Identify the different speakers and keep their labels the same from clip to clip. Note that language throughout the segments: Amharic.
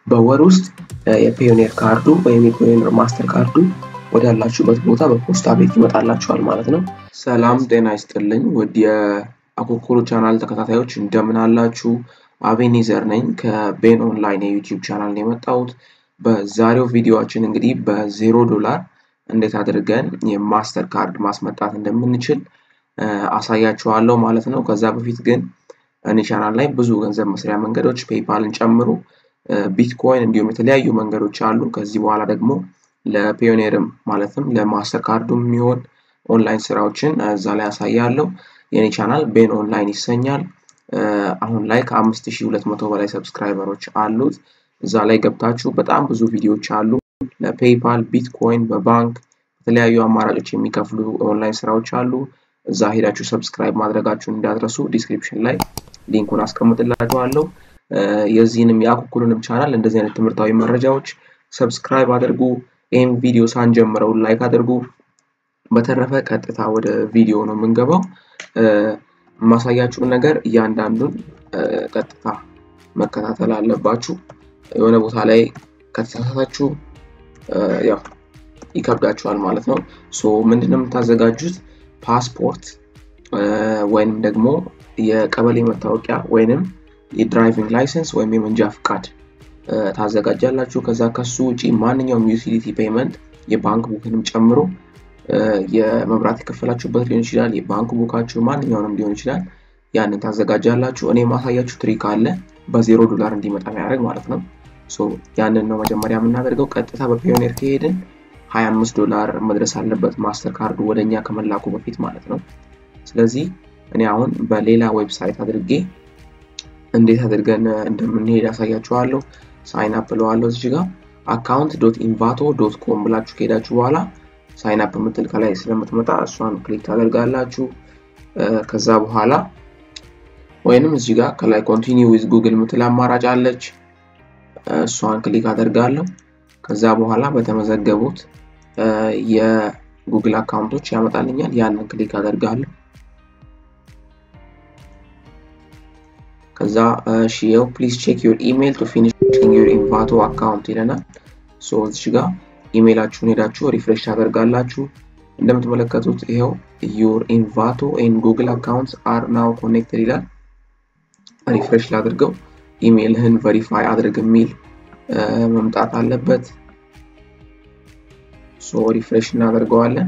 Speaker 1: በወር ውስጥ የፒዮኔር ካርዱ ወይም የፒዮኔር ማስተር ካርዱ ወዳላችሁበት ቦታ በፖስታ ቤት ይመጣላችኋል ማለት ነው። ሰላም ጤና ይስጥልኝ ውድ የአኮኮሎ ቻናል ተከታታዮች እንደምን አላችሁ? አቤኔዘር ነኝ ከቤን ኦንላይን የዩቲዩብ ቻናል ነው የመጣሁት። በዛሬው ቪዲዮችን እንግዲህ በዜሮ ዶላር እንዴት አድርገን የማስተር ካርድ ማስመጣት እንደምንችል አሳያችኋለሁ ማለት ነው። ከዛ በፊት ግን እኔ ቻናል ላይ ብዙ ገንዘብ መስሪያ መንገዶች ፔይፓልን ጨምሮ ቢትኮይን እንዲሁም የተለያዩ መንገዶች አሉ። ከዚህ በኋላ ደግሞ ለፒዮኔርም ማለትም ለማስተር ካርዱ የሚሆን ኦንላይን ስራዎችን እዛ ላይ ያሳያለሁ። የኔ ቻናል ቤን ኦንላይን ይሰኛል። አሁን ላይ ከአምስት ሺህ ሁለት መቶ በላይ ሰብስክራይበሮች አሉት። እዛ ላይ ገብታችሁ በጣም ብዙ ቪዲዮዎች አሉ። ለፔይፓል፣ ቢትኮይን፣ በባንክ የተለያዩ አማራጮች የሚከፍሉ ኦንላይን ስራዎች አሉ። እዛ ሄዳችሁ ሰብስክራይብ ማድረጋችሁን እንዳትረሱ። ዲስክሪፕሽን ላይ ሊንኩን አስቀምጥላችኋለሁ። የዚህንም የአኩኩሉንም ቻናል እንደዚህ አይነት ትምህርታዊ መረጃዎች ሰብስክራይብ አድርጉ። ይህም ቪዲዮ ሳንጀምረው ላይክ አድርጉ። በተረፈ ቀጥታ ወደ ቪዲዮ ነው የምንገባው። የማሳያችሁን ነገር እያንዳንዱን ቀጥታ መከታተል አለባችሁ። የሆነ ቦታ ላይ ከተሳሳታችሁ ያው ይከብዳችኋል ማለት ነው። ሶ ምንድነው የምታዘጋጁት? ፓስፖርት ወይንም ደግሞ የቀበሌ መታወቂያ ወይንም የድራይቪንግ ላይሰንስ ወይም የመንጃ ፍቃድ ታዘጋጃላችሁ። ከዛ ከሱ ውጪ ማንኛውም ዩቲሊቲ ፔይመንት የባንክ ቡክንም ጨምሮ የመብራት የከፈላችሁበት ሊሆን ይችላል፣ የባንክ ቡካችሁ ማንኛውንም ሊሆን ይችላል። ያንን ታዘጋጃላችሁ። እኔ ማሳያችሁ ትሪክ አለ በዜሮ ዶላር እንዲመጣ የሚያደርግ ማለት ነው። ያንን ነው መጀመሪያ የምናደርገው። ቀጥታ በፒዮኔር ከሄድን 25 ዶላር መድረስ አለበት ማስተር ካርዱ ወደኛ ከመላኩ በፊት ማለት ነው። ስለዚህ እኔ አሁን በሌላ ዌብሳይት አድርጌ እንዴት አድርገን እንደምንሄድ ያሳያችኋለሁ። ሳይን አፕ እለዋለሁ እዚህ ጋር አካውንት ዶት ኢንቫቶ ዶት ኮም ብላችሁ ከሄዳችሁ በኋላ ሳይን አፕ የምትል ከላይ ስለምትመጣ እሷን ክሊክ ታደርጋላችሁ። ከዛ በኋላ ወይንም እዚህ ጋር ከላይ ኮንቲኒው ዊዝ ጉግል የምትል አማራጭ አለች። እሷን ክሊክ አደርጋለሁ። ከዛ በኋላ በተመዘገቡት የጉግል አካውንቶች ያመጣልኛል። ያንን ክሊክ አደርጋለሁ። ከዛ ሽየው ፕሊዝ ቼክ ዩር ኢሜይል ቱ ፊኒሽ ዩር ኢንቫቶ አካውንት ይለናል። ሶ እዚህ ጋር ኢሜይላችሁን ሄዳችሁ ሪፍሬሽ ታደርጋላችሁ። እንደምትመለከቱት ይኸው ዩር ኢንቫቶ ኤን ጉግል አካውንት አር ናው ኮኔክትድ ይላል። ሪፍሬሽ ላድርገው። ኢሜይልህን ቨሪፋይ አድርግ የሚል መምጣት አለበት። ሶ ሪፍሬሽ እናደርገዋለን።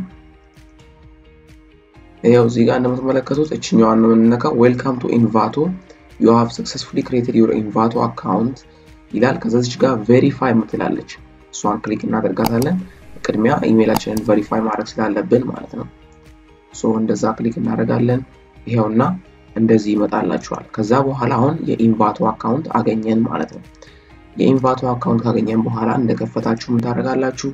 Speaker 1: ይኸው እዚህ ጋር እንደምትመለከቱት እችኛዋን ነው የምንነካው። ዌልካም ቱ ኢንቫቶ ዩ ሃቭ ሰክሰስፉሊ ክሬትድ ዩር ኢንቫቶ አካውንት ይላል። ከዛች ጋር ቬሪፋይ የምትላለች እሷን ክሊክ እናደርጋታለን። ቅድሚያ ኢሜይላችንን ቬሪፋይ ማድረግ ስላለብን ማለት ነው። ሶ እንደዛ ክሊክ እናደርጋለን። ይኸውና እንደዚህ ይመጣላችኋል። ከዛ በኋላ አሁን የኢንቫቶ አካውንት አገኘን ማለት ነው። የኢንቫቶ አካውንት ካገኘን በኋላ እንደከፈታችሁ ምን ታደርጋላችሁ?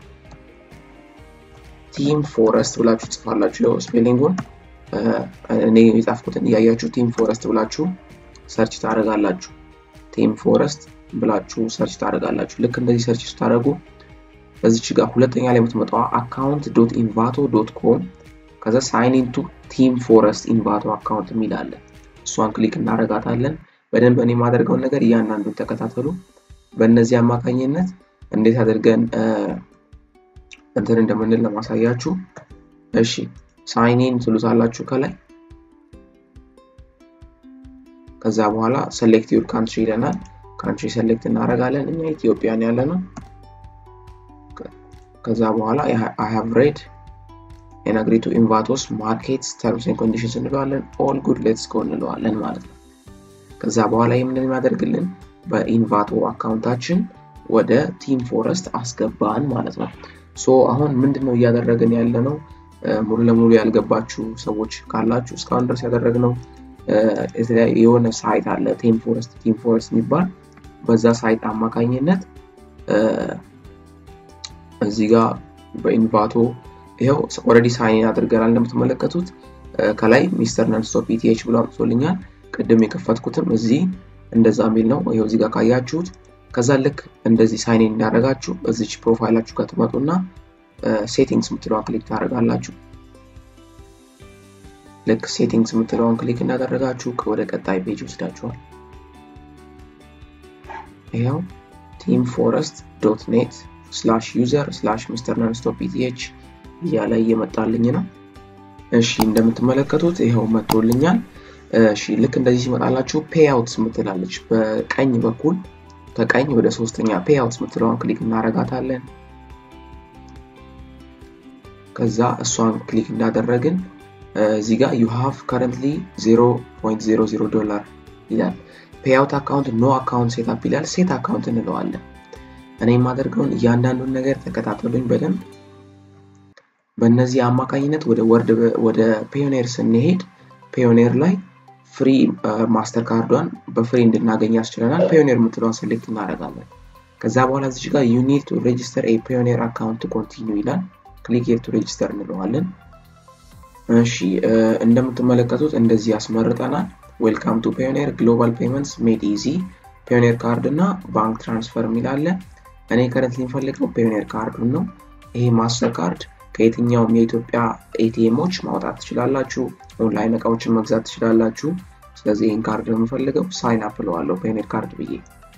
Speaker 1: ቲም ፎረስት ብላችሁ ጽፋላችሁ። ያው ስፔሊንጉን እኔ የጻፍኩትን እያያችሁ ቲም ፎረስት ብላችሁ ሰርች ታደርጋላችሁ። ቲም ፎረስት ብላችሁ ሰርች ታደርጋላችሁ። ልክ እንደዚህ ሰርች ስታደርጉ በዚች ጋር ሁለተኛ ላይ የምትመጣዋ አካውንት ዶት ኢንቫቶ ዶት ኮም ከዛ ሳይን ኢንቱ ቲም ፎረስት ኢንቫቶ አካውንት የሚል አለ። እሷን ክሊክ እናደርጋታለን። በደንብ እኔ የማደርገውን ነገር እያንዳንዱን ተከታተሉ። በእነዚህ አማካኝነት እንዴት አድርገን እንትን እንደምንል ለማሳያችሁ። እሺ ሳይኒን ትሉታላችሁ ከላይ ከዛ በኋላ ሰሌክት ዩር ካንትሪ ይለናል። ካንትሪ ሰሌክት እናደርጋለን። እኛ ኢትዮጵያን ያለ ነው። ከዛ በኋላ አይ ሃቭ ሬድ ኤን አግሪ ቱ ኢንቫቶስ ማርኬትስ ተርምስ ኤንድ ኮንዲሽንስ እንለዋለን። ኦል ጉድ ሌትስ ጎ እንለዋለን ማለት ነው። ከዛ በኋላ የምንን የሚያደርግልን በኢንቫቶ አካውንታችን ወደ ቲም ፎረስት አስገባን ማለት ነው። ሶ አሁን ምንድን ነው እያደረግን ያለ ነው? ሙሉ ለሙሉ ያልገባችሁ ሰዎች ካላችሁ እስካሁን ድረስ ያደረግነው የሆነ ሳይት አለ ቲም ፎረስት ቲም ፎረስት የሚባል በዛ ሳይት አማካኝነት እዚህ ጋር በኢንቫቶ ይኸው ኦልሬዲ ሳይን አድርገናል። እንደምትመለከቱት ከላይ ሚስተር ነንስቶፕ ኢቲኤች ብሎ አምጥቶልኛል። ቅድም የከፈትኩትም እዚህ እንደዛ የሚል ነው። ይኸው እዚህ ጋር ካያችሁት ከዛ ልክ እንደዚህ ሳይን እንዳደረጋችሁ እዚች ፕሮፋይላችሁ ጋር ትመጡና ሴቲንግስ የምትለዋን ክሊክ ታደርጋላችሁ። ልክ ሴቲንግስ የምትለዋን ክሊክ እንዳደረጋችሁ ወደ ቀጣይ ፔጅ ወስዳችኋል። ይኸው ቲም ፎረስት ዶት ኔት ስላሽ ዩዘር ስላሽ ሚስተር ነንስቶፕ ኢቲኤች እያለ እየመጣልኝ ነው። እሺ እንደምትመለከቱት ይኸው መጥቶልኛል። እሺ ልክ እንደዚህ ሲመጣላችሁ ፔይአውትስ ምትላለች በቀኝ በኩል ከቀኝ ወደ ሶስተኛ ፔይአውትስ ምትለውን ክሊክ እናረጋታለን። ከዛ እሷን ክሊክ እንዳደረግን እዚህ ጋር ዩ ሃቭ ከረንትሊ 0.00 ዶላር ይላል። ፔይአውት አካውንት ኖ አካውንት ሴታፕ ይላል። ሴት አካውንት እንለዋለን። እኔ የማደርገውን እያንዳንዱን ነገር ተከታተሉኝ በደንብ። በእነዚህ አማካኝነት ወደ ወርድ ወደ ፔዮኔር ስንሄድ ፔዮኔር ላይ ፍሪ ማስተር ካርዷን በፍሪ እንድናገኝ ያስችለናል። ፔዮኔር የምትለዋን ሴሌክት እናደርጋለን። ከዛ በኋላ እዚች ጋር ዩ ኒድ ቱ ሬጅስተር ኤ ፔዮኔር አካውንት ኮንቲኒው ይላል። ክሊክ ሄር ቱ ሬጅስተር እንለዋለን። እሺ እንደምትመለከቱት እንደዚህ ያስመርጠናል። ዌልካም ቱ ፔዮኔር ግሎባል ፔመንትስ ሜድ ኢዚ ፔዮኔር ካርድ እና ባንክ ትራንስፈር የሚላለ እኔ ከረንት የሚፈልገው ፔዮኔር ካርዱን ነው። ይሄ ማስተር ካርድ ከየትኛውም የኢትዮጵያ ኤቲኤሞች ማውጣት ትችላላችሁ። ኦንላይን እቃዎችን መግዛት ትችላላችሁ። ስለዚህ ይህን ካርድ ነው የምፈልገው። ሳይን አፕ እለዋለሁ ፔዮኔር ካርድ ብዬ።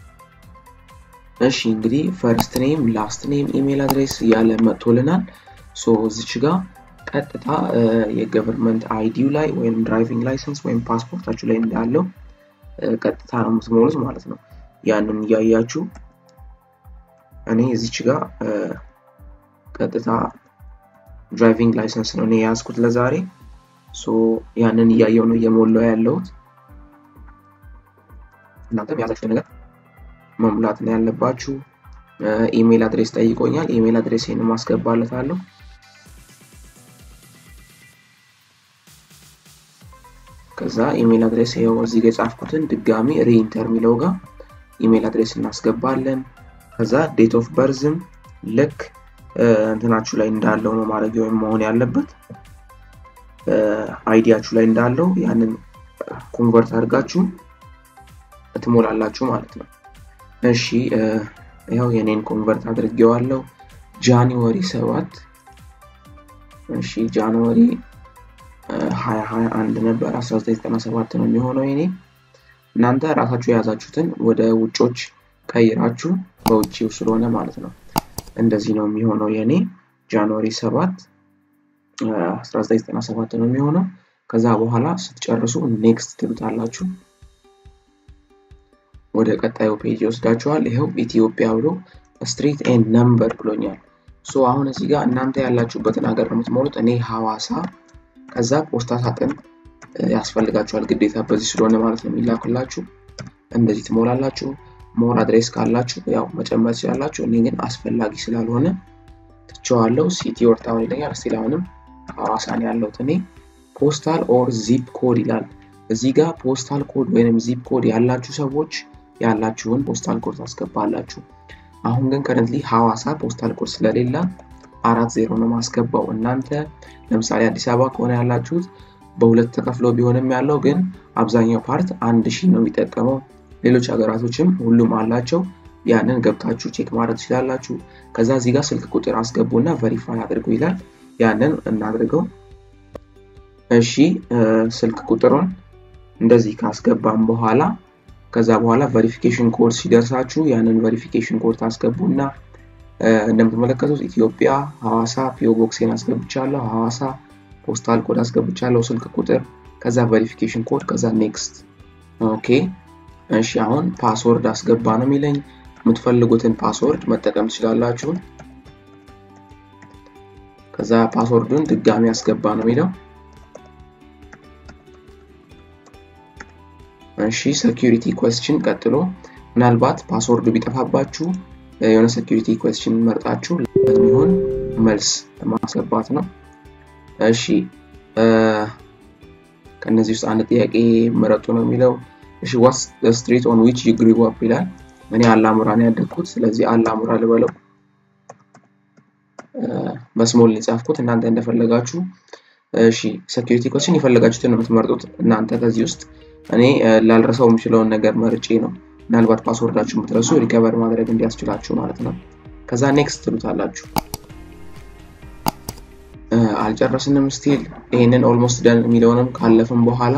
Speaker 1: እሺ እንግዲህ ፈርስት ኔም፣ ላስት ኔም፣ ኢሜል አድሬስ እያለ መጥቶልናል። ሶ እዚች ጋር ቀጥታ የገቨርንመንት አይዲው ላይ ወይም ድራይቪንግ ላይሰንስ ወይም ፓስፖርታችሁ ላይ እንዳለው ቀጥታ ነው የምትሞሉት ማለት ነው። ያንን እያያችሁ እኔ እዚች ጋር ቀጥታ ድራይቪንግ ላይሰንስ ነው እኔ የያዝኩት ለዛሬ። ሶ ያንን እያየው ነው እየሞላው ያለሁት። እናንተም የያዛችሁ ነገር መሙላት ነው ያለባችሁ። ኢሜል አድሬስ ጠይቆኛል። ኢሜል አድሬሴን ማስገባለታለሁ። ከዛ ኢሜል አድሬስ ይኸው እዚህ ጋር የጻፍኩትን ድጋሚ ሪኢንተር የሚለው ጋር ኢሜል አድሬስ እናስገባለን። ከዛ ዴት ኦፍ በርዝም ልክ እንትናችሁ ላይ እንዳለው ነው ማድረግ ወይም መሆን ያለበት አይዲያችሁ ላይ እንዳለው ያንን ኮንቨርት አድርጋችሁ ትሞላላችሁ ማለት ነው። እሺ ያው የኔን ኮንቨርት አድርጌዋለሁ። ጃንዋሪ ሰባት እሺ ጃንዋሪ 2021 ነበር 1997 ነው የሚሆነው የኔ። እናንተ ራሳችሁ የያዛችሁትን ወደ ውጮች ቀይራችሁ በውጭው ስለሆነ ማለት ነው እንደዚህ ነው የሚሆነው የኔ ጃንዋሪ 7 1997 ነው የሚሆነው። ከዛ በኋላ ስትጨርሱ ኔክስት ትሉታላችሁ። ወደ ቀጣዩ ፔጅ ይወስዳችኋል። ይኸው ኢትዮጵያ ብሎ ስትሪት ኤንድ ነምበር ብሎኛል። ሶ አሁን እዚህ ጋር እናንተ ያላችሁበትን ሀገር ነው የምትሞሉት። እኔ ሐዋሳ ከዛ ፖስታ ሳጥን ያስፈልጋችኋል ግዴታ በዚህ ስለሆነ ማለት ነው የሚላኩላችሁ። እንደዚህ ትሞላላችሁ። ሞር አድሬስ ካላችሁ ያው መጨመር ትችላላችሁ። እኔ ግን አስፈላጊ ስላልሆነ ትቸዋለሁ። ሲቲ ኦር ታውን ይለኛል። እስቲል አሁንም ሐዋሳ ነው ያለሁት እኔ። ፖስታል ኦር ዚፕ ኮድ ይላል። እዚህ ጋር ፖስታል ኮድ ወይም ዚፕ ኮድ ያላችሁ ሰዎች ያላችሁን ፖስታል ኮድ ታስገባላችሁ። አሁን ግን ከረንትሊ ሐዋሳ ፖስታል ኮድ ስለሌላ አራት ዜሮ ነው ማስገባው። እናንተ ለምሳሌ አዲስ አበባ ከሆነ ያላችሁት በሁለት ተከፍሎ ቢሆንም ያለው ግን አብዛኛው ፓርት አንድ ሺህ ነው የሚጠቀመው። ሌሎች ሀገራቶችም ሁሉም አላቸው። ያንን ገብታችሁ ቼክ ማድረግ ትችላላችሁ። ከዛ እዚህ ጋር ስልክ ቁጥር አስገቡና ቨሪፋይ አድርጉ ይላል። ያንን እናድርገው። እሺ ስልክ ቁጥሩን እንደዚህ ካስገባም በኋላ ከዛ በኋላ ቨሪፊኬሽን ኮድ ሲደርሳችሁ ያንን ቨሪፊኬሽን ኮድ ታስገቡና እንደምትመለከቱት ኢትዮጵያ ሐዋሳ ፒኦ ቦክሴን አስገብቻለሁ። ሐዋሳ ፖስታል ኮድ አስገብቻለሁ፣ ስልክ ቁጥር፣ ከዛ ቨሪፊኬሽን ኮድ፣ ከዛ ኔክስት። ኦኬ እሺ፣ አሁን ፓስወርድ አስገባ ነው የሚለኝ። የምትፈልጉትን ፓስወርድ መጠቀም ትችላላችሁ። ከዛ ፓስወርዱን ድጋሚ አስገባ ነው የሚለው። እሺ ሴኪሪቲ ኩዌስችን ቀጥሎ ምናልባት ፓስወርዱ ቢጠፋባችሁ የሆነ ሴኪሪቲ ኩዌስችን መርጣችሁ ለሚሆን መልስ ማስገባት ነው። እሺ ከእነዚህ ውስጥ አንድ ጥያቄ መረጡ ነው የሚለው። እሺ ዋትስ ስትሪት ኦን ዊች ዩ ግሪው አፕ ይላል። እኔ አላሙራ ነው ያደግኩት፣ ስለዚህ አላሙራ ልበለው። በስሞል የጻፍኩት እናንተ እንደፈለጋችሁ። እሺ ሴኪሪቲ ኩዌስችን የፈለጋችሁትን ነው የምትመርጡት እናንተ ከዚህ ውስጥ እኔ ላልረሳው የምችለውን ነገር መርጬ ነው። ምናልባት ፓስወርዳችሁ የምትረሱ ሪከቨር ማድረግ እንዲያስችላችሁ ማለት ነው። ከዛ ኔክስት ትሉታላችሁ። አልጨረስንም ስቲል ይሄንን ኦልሞስት ደን የሚለውንም ካለፍም በኋላ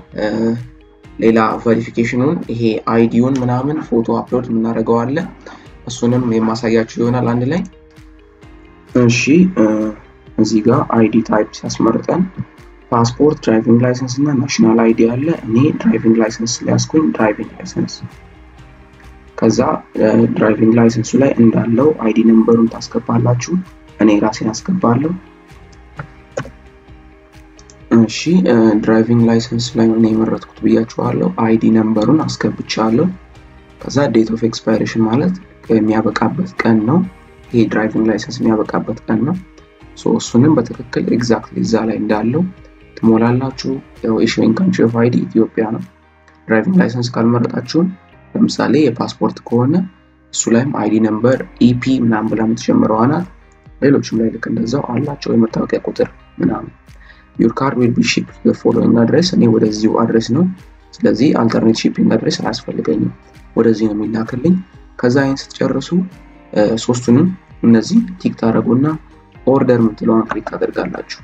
Speaker 1: ሌላ ቬሪፊኬሽኑን ይሄ አይዲውን ምናምን ፎቶ አፕሎድ የምናደርገው አለ። እሱንም የማሳያችሁ ይሆናል አንድ ላይ። እሺ እዚህ ጋር አይዲ ታይፕ ሲያስመርጠን ፓስፖርት፣ ድራይቪንግ ላይሰንስ እና ናሽናል አይዲ አለ። እኔ ድራይቪንግ ላይሰንስ ሊያስኩኝ ድራይቪንግ ላይሰንስ ከዛ ድራይቪንግ ላይሰንሱ ላይ እንዳለው አይዲ ነምበሩን ታስገባላችሁ። እኔ ራሴን አስገባለሁ። እሺ ድራይቪንግ ላይሰንስ ላይ ነው የመረጥኩት ብያችኋለሁ። አይዲ ነምበሩን አስገብቻለሁ። ከዛ ዴት ኦፍ ኤክስፓይሬሽን ማለት የሚያበቃበት ቀን ነው። ይሄ ድራይቪንግ ላይሰንስ የሚያበቃበት ቀን ነው። እሱንም በትክክል ኤግዛክትሊ እዛ ላይ እንዳለው ትሞላላችሁ። ያው ኢሹዊንግ ካንትሪ ኦፍ አይዲ ኢትዮጵያ ነው። ድራይቪንግ ላይሰንስ ካልመረጣችሁም ለምሳሌ የፓስፖርት ከሆነ እሱ ላይም አይዲ ነምበር ኢፒ ምናምን ብላ የምትጀምረው ናት። ሌሎችም ላይ ልክ እንደዛው አላቸው የመታወቂያ ቁጥር ምናምን። ዩር ካርድ ዊል ቢ ሺፕ ፎሎዊንግ አድሬስ። እኔ ወደዚሁ አድሬስ ነው። ስለዚህ አልተርኔት ሺፒንግ አድሬስ አያስፈልገኝም። ወደዚህ ነው የሚላክልኝ። ከዛ ይህን ስትጨርሱ ሶስቱንም እነዚህ ቲክ ታደረጉና ኦርደር የምትለውን ክሊክ ታደርጋላችሁ።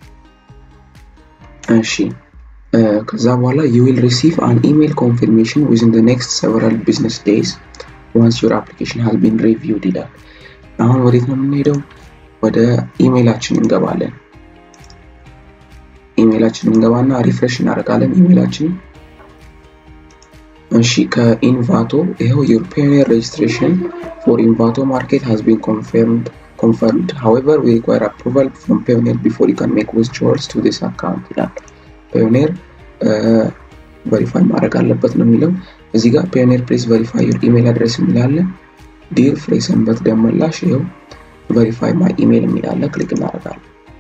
Speaker 1: እሺ ከዛ በኋላ ዩ ዊል ሪሲቭ አን ኢሜል ኮንፊርሜሽን ዊዝን ደ ኔክስት ሰቨራል ቢዝነስ ዴይዝ ዋንስ ዩር አፕሊኬሽን ሃዝ ቢን ሪቪውድ ይላል። አሁን ወዴት ነው የምንሄደው? ወደ ኢሜይላችን እንገባለን። ኢሜይላችን እንገባና ሪፍሬሽ እናደርጋለን ኢሜይላችን። እሺ ከኢንቫቶ ይኸው ዩር ፒዮኒር ሬጅስትሬሽን ፎር ኢንቫቶ ማርኬት ሃዝ ቢን ኮንፈርምድ confirmed. However, we require approval from Payoneer before you can make withdrawals to this account ይላል። ፓዮኔር ቨሪፋይ ማድረግ አለበት ነው የሚለው እዚህ ጋር ፓዮኔር ፕሌስ ቨሪፋይ ዩር ኢሜል አድረስ የሚላለ ዲር ፍሬ ሰንበት ደመላሽ ይኸው ቨሪፋይ ማይ ኢሜል የሚላለ ክሊክ እናደርጋለን።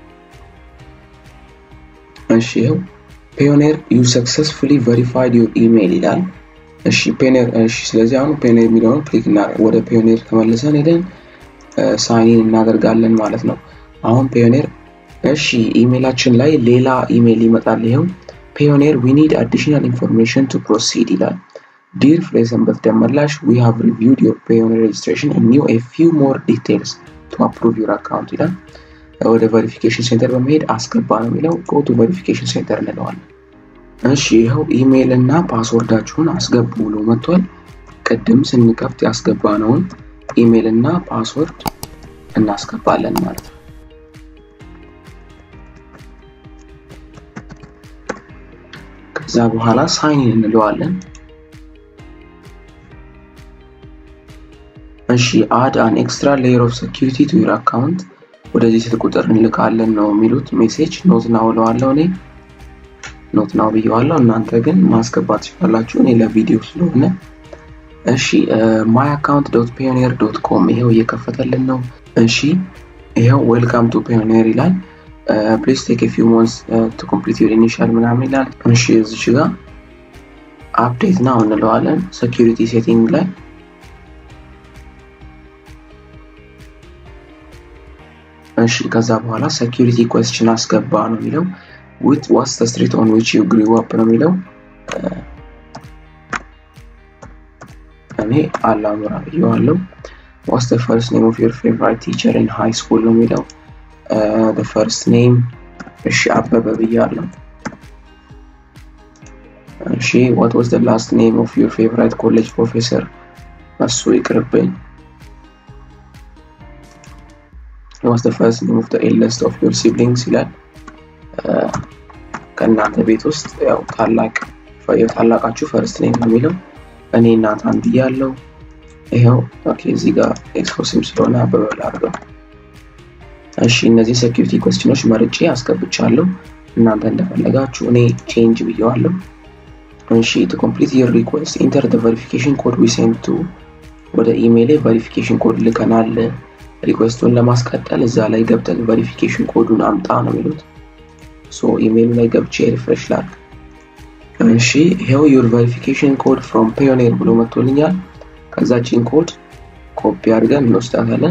Speaker 1: እሺ ይኸው ፓዮኔር ዩ ሰክሰስፉሊ ቨሪፋይድ ዩር ኢሜል ይላል። እሺ ፓዮኔር እሺ ስለዚህ አሁን ፓዮኔር የሚለውን ክሊክ ወደ ፓዮኔር ተመልሰን ሄደን ሳይን እናደርጋለን ማለት ነው። አሁን ፒዮኔር እሺ ኢሜይላችን ላይ ሌላ ኢሜይል ይመጣል። ይኸው ፒዮኔር ዊ ኒድ አዲሽናል ኢንፎርሜሽን ቱ ፕሮሲድ ይላል። ዲር ፍሬሰንበት ደመላሽ ዊ ሃቭ ሪቪውድ ዮር ፒዮኔር ሬጅስትሬሽን ኒው ኤ ፊው ሞር ዲቴልስ ቱ አፕሩቭ ዩር አካውንት ይላል። ወደ ቬሪፊኬሽን ሴንተር በመሄድ አስገባ ነው የሚለው። ጎ ቱ ቬሪፊኬሽን ሴንተር እንለዋለን። እሺ ይኸው ኢሜይል እና ፓስወርዳችሁን አስገቡ ብሎ መጥቷል። ቅድም ስንከፍት ያስገባነውን ኢሜይል እና ፓስወርድ እናስገባለን ማለት ነው። ከዛ በኋላ ሳይን እንለዋለን። እሺ አድ አን ኤክስትራ ሌየር ኦፍ ሴኪሪቲ ቱ ዩር አካውንት ወደዚህ ስልክ ቁጥር እንልካለን ነው የሚሉት ሜሴጅ። ኖት ናው እለዋለሁ እኔ ኖት ናው ብየዋለሁ። እናንተ ግን ማስገባት ትችላላችሁ። እኔ ለቪዲዮ ስለሆነ እሺ ማይ አካውንት ዶት ፒዮኒር ዶት ኮም ይሄው እየከፈተልን ነው። እሺ ይሄው ዌልካም ቱ ፒዮኒር ይላል። ፕሊዝ ቴክ ፊው ሞንስ ቱ ኮምፕሊት ዩር ኢኒሻል ምናምን ይላል። እሺ እዚች ጋር አፕዴት ናው እንለዋለን። ሴኪሪቲ ሴቲንግ ላይ እሺ ከዛ በኋላ ሴኪሪቲ ኩዌስችን አስገባ ነው የሚለው። ዊት ዋትስ ዘ ስትሪት ኦን ዊች ዩ ግሪው አፕ ነው የሚለው እኔ አላሙራ ብየዋለሁ። ዋትስ ዘ ፈርስት ኔም ኦፍ ዩር ፌቨራይት ቲቸር ኢን ሃይ ስኩል ነው የሚለው። ዘ ፈርስት ኔም እሺ አበበ ብያለሁ። እሺ ዋት ዋዝ ዘ ላስት ኔም ኦፍ ዩር ፌቨራይት ኮሌጅ ፕሮፌሰር እሱ ይቅርብኝ። ዋትስ ዘ ፈርስት ኔም ኦፍ ዘ ኤልደስት ኦፍ ዩር ሲብሊንግስ ይላል። ከእናንተ ቤት ውስጥ ያው ታላቅ ታላቃችሁ ፈርስት ኔም ነው የሚለው እኔ ናታን ብያለሁ። ይኸው ኦኬ፣ እዚህ ጋር ኤክስክሉሲቭ ስለሆነ አበበ ላድርገው። እሺ እነዚህ ሴኪሪቲ ኮስችኖች መርጬ አስገብቻለሁ። እናንተ እንደፈለጋችሁ እኔ ቼንጅ ብየዋለሁ። እሺ ቱ ኮምፕሊት ዩር ሪኩዌስት ኢንተር ደ ቬሪፊኬሽን ኮድ ዊ ሴንድ ቱ ወደ ኢሜይል ቬሪፊኬሽን ኮድ ልከናል። ሪኩዌስቱን ለማስቀጠል እዛ ላይ ገብተን ቬሪፊኬሽን ኮዱን አምጣ ነው የሚሉት። ሶ ኢሜይሉ ላይ ገብቼ ሪፍሬሽ ላድርግ። እሺ ይሄው ዩር ቬሪፊኬሽን ኮድ ፍሮም ፒዮኔር ብሎ መጥቶልኛል። ከዛችን ኮድ ኮፒ አድርገን እንወስዳታለን።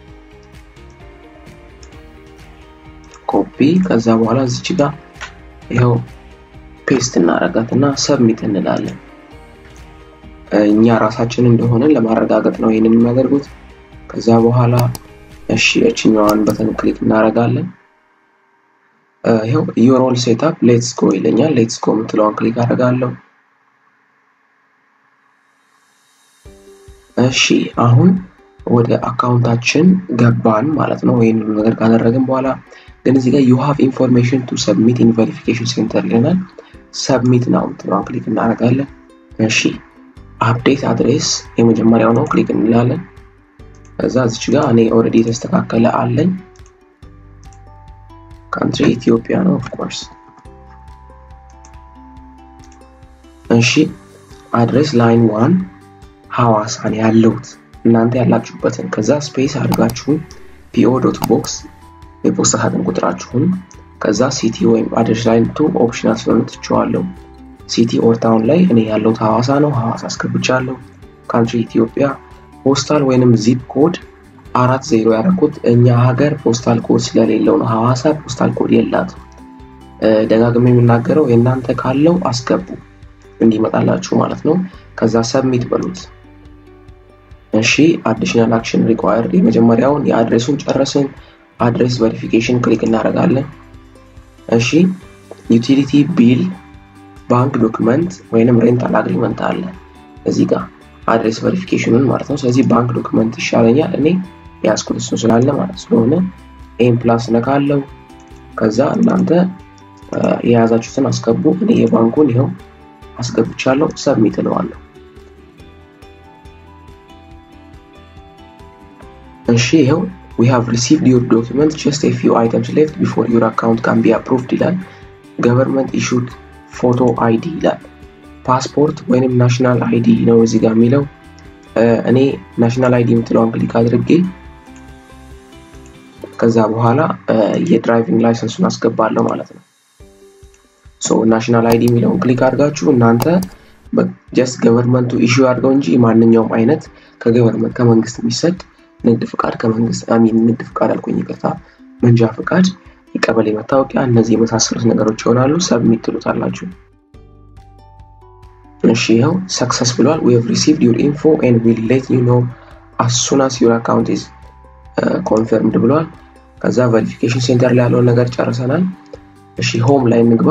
Speaker 1: ኮፒ ከዛ በኋላ እዚች ጋር ይኸው ፔስት እናረጋት እና ሰብሚት እንላለን። እኛ ራሳችን እንደሆነን ለማረጋገጥ ነው ይህንን የሚያደርጉት። ከዛ በኋላ እሺ እችኛዋን በተን ክሊክ እናረጋለን። ይኸው ዩር ኦል ሴትአፕ ሌትስ ጎ ይለኛል። ሌትስ ጎ የምትለዋን ክሊክ አደርጋለሁ። እሺ አሁን ወደ አካውንታችን ገባን ማለት ነው። ይህን ሁሉ ነገር ካደረግን በኋላ ግን እዚህ ጋር ዩ ሃቭ ኢንፎርሜሽን ቱ ሰብሚት ኢን ቬሪፊኬሽን ሴንተር ይለናል። ሰብሚት ነው ምትለዋን ክሊክ እናደርጋለን። እሺ አፕዴት አድሬስ የመጀመሪያው ነው፣ ክሊክ እንላለን። ከዛ እዚች ጋር እኔ ኦልሬዲ የተስተካከለ አለኝ። ካንትሪ ኢትዮጵያ ነው ኦፍኮርስ። እሺ አድሬስ ላይን ዋን ሐዋሳን ያለሁት እናንተ ያላችሁበትን ከዛ ስፔስ አድርጋችሁ ፒኦ ዶት ቦክስ የፖስታ ሳጥን ቁጥራችሁን ከዛ ሲቲ ወይም አድሬስ ላይን ቱ ኦፕሽናል ስለሆነ ትችዋለሁ። ሲቲ ኦር ታውን ላይ እኔ ያለሁት ሐዋሳ ነው። ሐዋሳ አስገብቻለሁ። ካንትሪ ኢትዮጵያ ፖስታል ወይንም ዚፕ ኮድ አራት ዜሮ ያደረኩት እኛ ሀገር ፖስታል ኮድ ስለሌለው ነው። ሐዋሳ ፖስታል ኮድ የላትም። ደጋግሜ የምናገረው የእናንተ ካለው አስገቡ እንዲመጣላችሁ ማለት ነው። ከዛ ሰብሚት በሉት። እሺ አዲሽናል አክሽን ሪኳየርድ የመጀመሪያውን የአድሬሱን ጨረስን። አድሬስ ቬሪፊኬሽን ክሊክ እናደርጋለን። እሺ ዩቲሊቲ ቢል ባንክ ዶክመንት ወይንም ሬንታል አግሪመንት አለ እዚህ ጋር አድሬስ ቬሪፊኬሽኑን ማለት ነው። ስለዚህ ባንክ ዶክመንት ይሻለኛል እኔ የያዝኩት እሱ ስላለ ማለት ስለሆነ ኤም ፕላስ ነካለው። ከዛ እናንተ የያዛችሁትን አስገቡ። እኔ የባንኩን ይኸው አስገብቻለሁ። ሰብሚት እለዋለሁ። እሺ ይኸው we have received your document just a few items left before your account can be approved ይላል። ገቨርንመንት ኢሹድ ፎቶ አይዲ ይላል። ፓስፖርት ወይንም ናሽናል አይዲ ነው እዚህ ጋር የሚለው። እኔ ናሽናል አይዲ የምትለውን ክሊክ አድርጌ ከዛ በኋላ የድራይቪንግ ላይሰንሱን አስገባለሁ ማለት ነው። ሶ ናሽናል አይዲ የሚለውን ክሊክ አድርጋችሁ እናንተ ጀስት ገቨርንመንቱ ኢሹ አድርገው እንጂ ማንኛውም አይነት ከገቨርንመንት ከመንግስት የሚሰጥ ንግድ ፍቃድ ከመንግስት አሚን ንግድ ፍቃድ አልኩኝ ይቅርታ፣ መንጃ ፍቃድ፣ የቀበሌ መታወቂያ፣ እነዚህ የመሳሰሉት ነገሮች ይሆናሉ። ሰብሚት ትሉታላችሁ። እሺ ይኸው ሰክሰስ ብሏል። ዊ ሃቭ ሪሲቭድ ዩር ኢንፎ ኤንድ ዊል ሌት ዩ ኖ አስ ሱን አስ ዩር አካውንት ኢዝ ኮንፈርምድ ብሏል። ከዛ ቬሪፊኬሽን ሴንተር ላይ ያለውን ነገር ጨርሰናል። እሺ ሆም ላይ እንግባ።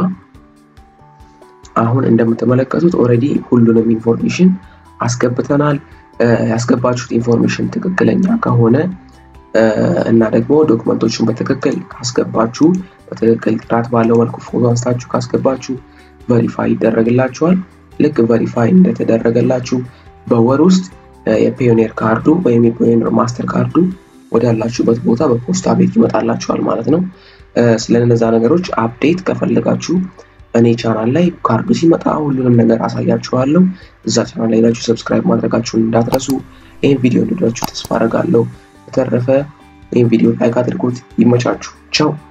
Speaker 1: አሁን እንደምትመለከቱት ኦልሬዲ ሁሉንም ኢንፎርሜሽን አስገብተናል። ያስገባችሁት ኢንፎርሜሽን ትክክለኛ ከሆነ እና ደግሞ ዶክመንቶችን በትክክል ካስገባችሁ በትክክል ጥራት ባለው መልኩ ፎቶ አንስታችሁ ካስገባችሁ ቨሪፋይ ይደረግላችኋል። ልክ ቨሪፋይ እንደተደረገላችሁ በወር ውስጥ የፒዮኔር ካርዱ ወይም የፒዮኔር ማስተር ካርዱ ወዳላችሁበት ቦታ በፖስታ ቤት ይመጣላችኋል ማለት ነው። ስለነዛ ነገሮች አፕዴት ከፈለጋችሁ እኔ ቻናል ላይ ካርዱ ሲመጣ ሁሉንም ነገር አሳያችኋለሁ። እዛ ቻናል ላይ ሄዳችሁ ሰብስክራይብ ማድረጋችሁን እንዳትረሱ። ይህን ቪዲዮ እንዲዳችሁ ተስፋ አደርጋለሁ። በተረፈ ይህን ቪዲዮ ላይክ አድርጉት። ይመቻችሁ። ቻው